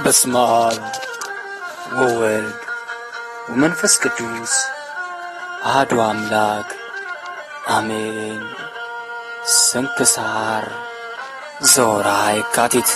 በስመ አብ ወወልድ ወመንፈስ ቅዱስ አሐዱ አምላክ አሜን። ስንክሳር ዘወርኃ የካቲት።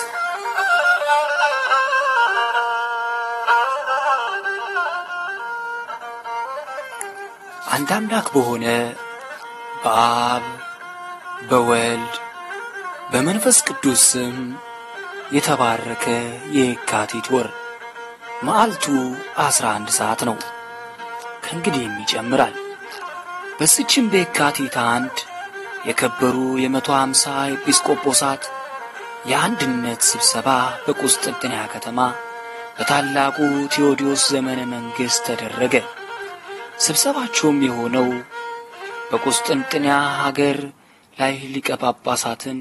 አንድ አምላክ በሆነ በአብ በወልድ በመንፈስ ቅዱስ ስም የተባረከ የካቲት ወር መዓልቱ አስራ አንድ ሰዓት ነው። ከእንግዲህም ይጨምራል። በስችም በየካቲት አንድ የከበሩ የመቶ አምሳ ኤጲስቆጶሳት የአንድነት ስብሰባ በቁስጥንጥንያ ከተማ በታላቁ ቴዎዲዮስ ዘመነ መንግሥት ተደረገ። ስብሰባቸውም የሆነው በቁስጥንጥንያ ሀገር ላይ ሊቀ ጳጳሳትን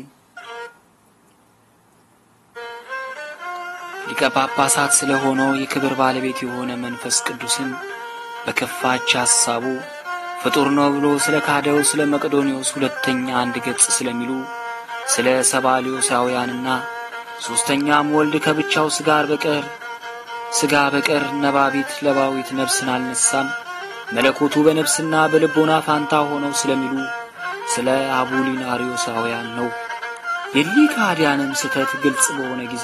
ሊቀ ጳጳሳት ስለ ሆነው የክብር ባለቤት የሆነ መንፈስ ቅዱስን በከፋች ሐሳቡ ፍጡር ነው ብሎ ስለ ካደው ስለ መቅዶኒዎስ ሁለተኛ አንድ ገጽ ስለሚሉ ስለ ሰባሊዮሳውያንና ሦስተኛም ወልድ ከብቻው ሥጋር በቀር ሥጋ በቀር ነባቢት ለባዊት ነፍስን አልነሳም መለኮቱ በነፍስና በልቦና ፋንታ ሆነው ስለሚሉ ስለ አቡሊናሪዮሳውያን ነው። የሊህ ከሃዲያንም ስተት ግልጽ በሆነ ጊዜ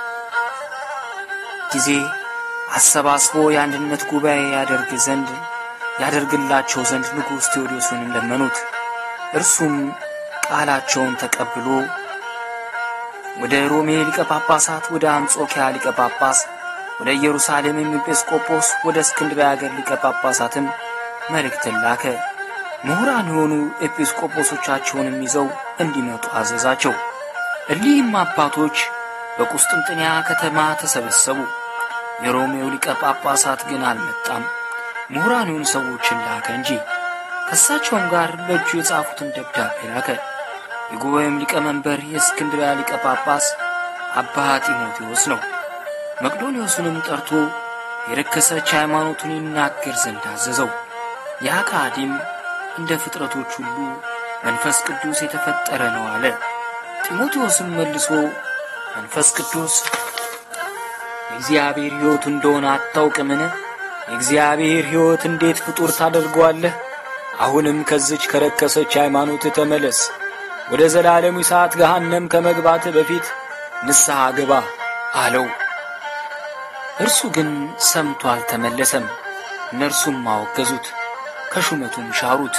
ጊዜ አሰባስቦ የአንድነት ጉባኤ ያደርግ ዘንድ ያደርግላቸው ዘንድ ንጉሥ ቴዎዶስንም ለመኑት። እርሱም ቃላቸውን ተቀብሎ ወደ ሮሜ ሊቀ ጳጳሳት፣ ወደ አንጾኪያ ሊቀ ጳጳስ፣ ወደ ኢየሩሳሌም ኤጲስቆጶስ፣ ወደ እስክንድርያ አገር ሊቀ ጳጳሳትም መልእክትን ላከ። ምሁራን የሆኑ ኤጲስቆጶሶቻቸውንም ይዘው እንዲመጡ አዘዛቸው። እሊህም አባቶች በቁስጥንጥንያ ከተማ ተሰበሰቡ። የሮሜው ሊቀ ጳጳሳት ግን አልመጣም። ምሁራን የሆኑ ሰዎችን ላከ እንጂ ከእሳቸውም ጋር በእጁ የጻፉትን ደብዳቤ ላከ። የጉባኤም ሊቀመንበር የእስክንድርያ ሊቀ ጳጳስ አባ ጢሞቴዎስ ነው። መቅዶኒዎስንም ጠርቶ የረከሰች ሃይማኖቱን ይናገር ዘንድ አዘዘው። የአካዲም እንደ ፍጥረቶች ሁሉ መንፈስ ቅዱስ የተፈጠረ ነው አለ። ጢሞቴዎስም መልሶ መንፈስ ቅዱስ የእግዚአብሔር ሕይወት እንደሆነ አታውቅምን? የእግዚአብሔር ሕይወት እንዴት ፍጡር ታደርገዋለህ? አሁንም ከዝች ከረከሰች ሃይማኖት ተመለስ፣ ወደ ዘላለሙ ሰዓት ገሃነም ከመግባት በፊት ንስሐ ግባ አለው። እርሱ ግን ሰምቶ አልተመለሰም። እነርሱም አወገዙት፣ ከሹመቱም ሻሩት፣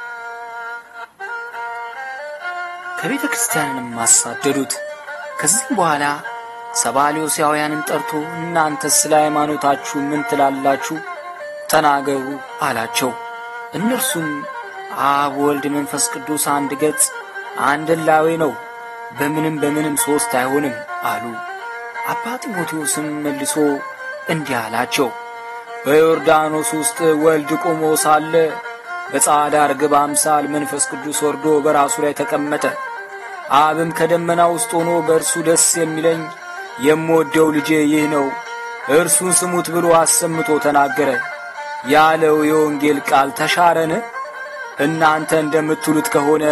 ከቤተ ክርስቲያንንም አሳደዱት። ከዚህም በኋላ ሰባሊዮሳውያንን ጠርቶ እናንተ ስለ ሃይማኖታችሁ ምን ትላላችሁ? ተናገሩ አላቸው። እነርሱም አብ፣ ወልድ፣ መንፈስ ቅዱስ አንድ ገጽ አንድ እላዌ ነው፣ በምንም በምንም ሦስት አይሆንም አሉ። አባ ጢሞቴዎስም መልሶ እንዲህ አላቸው። በዮርዳኖስ ውስጥ ወልድ ቆሞ ሳለ በጻዕዳ ርግብ አምሳል መንፈስ ቅዱስ ወርዶ በራሱ ላይ ተቀመጠ። አብም ከደመና ውስጥ ሆኖ በእርሱ ደስ የሚለኝ የምወደው ልጄ ይህ ነው፣ እርሱን ስሙት ብሎ አሰምቶ ተናገረ ያለው የወንጌል ቃል ተሻረን? እናንተ እንደምትሉት ከሆነ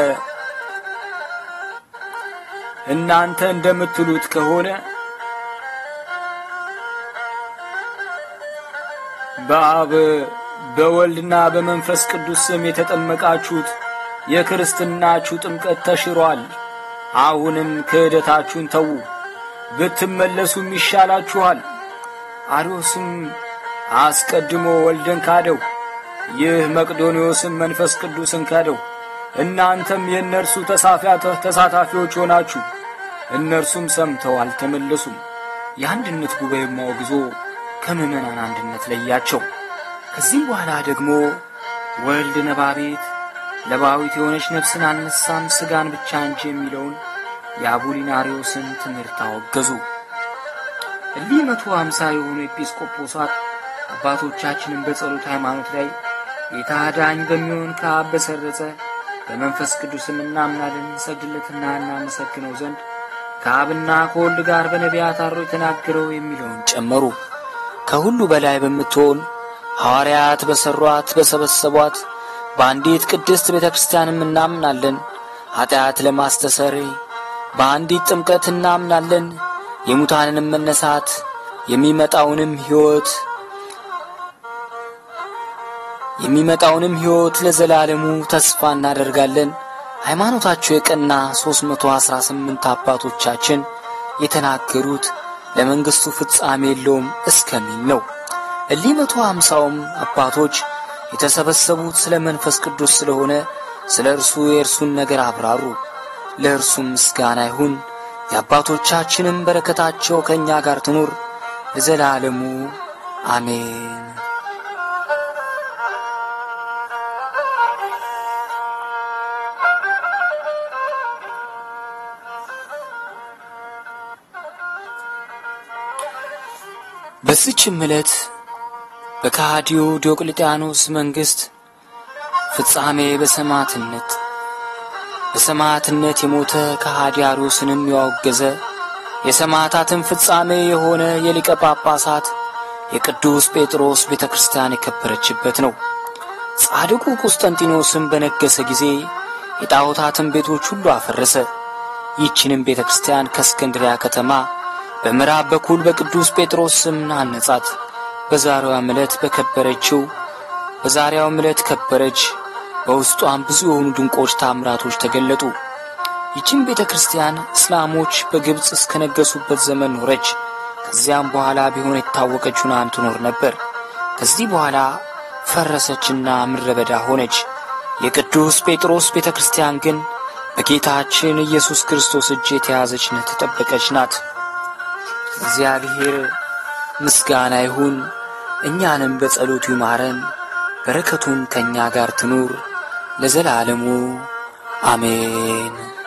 እናንተ እንደምትሉት ከሆነ በአብ በወልድና በመንፈስ ቅዱስ ስም የተጠመቃችሁት የክርስትናችሁ ጥምቀት ተሽሯል። አሁንም ክህደታችሁን ተዉ፣ ብትመለሱም ይሻላችኋል። አርዮስም አስቀድሞ ወልድን ካደው፣ ይህ መቅዶኒዎስም መንፈስ ቅዱስን ካደው። እናንተም የእነርሱ ተሳታፊዎች ሆናችሁ። እነርሱም ሰምተው አልተመለሱም። የአንድነት ጉባኤም አውግዞ ከምዕመናን አንድነት ለያቸው። ከዚህም በኋላ ደግሞ ወልድ ነባቤት ለባዊት የሆነች ነፍስን አልነሳም ሥጋን ብቻ እንጂ የሚለውን የአቡሊናሪዎስን ትምህርት አወገዙ። እሊህ መቶ አምሳ የሆኑ ኤጲስቆጶሳት አባቶቻችንን በጸሎት ሃይማኖት ላይ ጌታ ዳኝ በሚሆን ከአብ በሰረጸ በመንፈስ ቅዱስም እናምናለን እንሰግድለትና እናመሰግነው ዘንድ ከአብና ከወልድ ጋር በነቢያት አድሮ የተናገረው የሚለውን ጨመሩ። ከሁሉ በላይ በምትሆን ሐዋርያት በሠሯት በሰበሰቧት በአንዲት ቅድስት ቤተ ክርስቲያንም እናምናለን። ኀጢአት ለማስተሰሪ በአንዲት ጥምቀት እናምናለን። የሙታንንም መነሳት የሚመጣውንም ሕይወት የሚመጣውንም ሕይወት ለዘላለሙ ተስፋ እናደርጋለን። ሃይማኖታቸው የቀና 318 አባቶቻችን የተናገሩት ለመንግሥቱ ፍጻሜ የለውም እስከሚል ነው። እሊህ መቶ ሃምሳውም አባቶች የተሰበሰቡት ስለ መንፈስ ቅዱስ ስለሆነ ስለ እርሱ የእርሱን ነገር አብራሩ። ለእርሱም ምስጋና ይሁን። የአባቶቻችንም በረከታቸው ከእኛ ጋር ትኑር ለዘላለሙ አሜን። በዚችም ዕለት በከሃዲው ዲዮቅልጥያኖስ መንግሥት ፍጻሜ በሰማዕትነት በሰማዕትነት የሞተ ከሃዲ አርዮስንም ያወገዘ የሰማዕታትን ፍጻሜ የሆነ የሊቀ ጳጳሳት የቅዱስ ጴጥሮስ ቤተ ክርስቲያን የከበረችበት ነው። ጻድቁ ቁስጠንጢኖስም በነገሰ ጊዜ የጣዖታትን ቤቶች ሁሉ አፈረሰ። ይህችንም ቤተ ክርስቲያን ከእስክንድሪያ ከተማ በምዕራብ በኩል በቅዱስ ጴጥሮስ ስም አነጻት። በዛሬዋም ዕለት በከበረችው በዛሬዋም ዕለት ከበረች። በውስጧም ብዙ የሆኑ ድንቆች ታምራቶች ተገለጡ። ይህችን ቤተ ክርስቲያን እስላሞች በግብፅ እስከነገሱበት ዘመን ኖረች። ከዚያም በኋላ ቢሆን የታወቀች ሆና ትኖር ነበር። ከዚህ በኋላ ፈረሰችና ምድረ በዳ ሆነች። የቅዱስ ጴጥሮስ ቤተ ክርስቲያን ግን በጌታችን ኢየሱስ ክርስቶስ እጅ የተያዘች የተጠበቀች ናት። እግዚአብሔር ምስጋና ይሁን። እኛንም በጸሎቱ ይማረን፣ በረከቱም ከእኛ ጋር ትኑር ለዘላለሙ አሜን።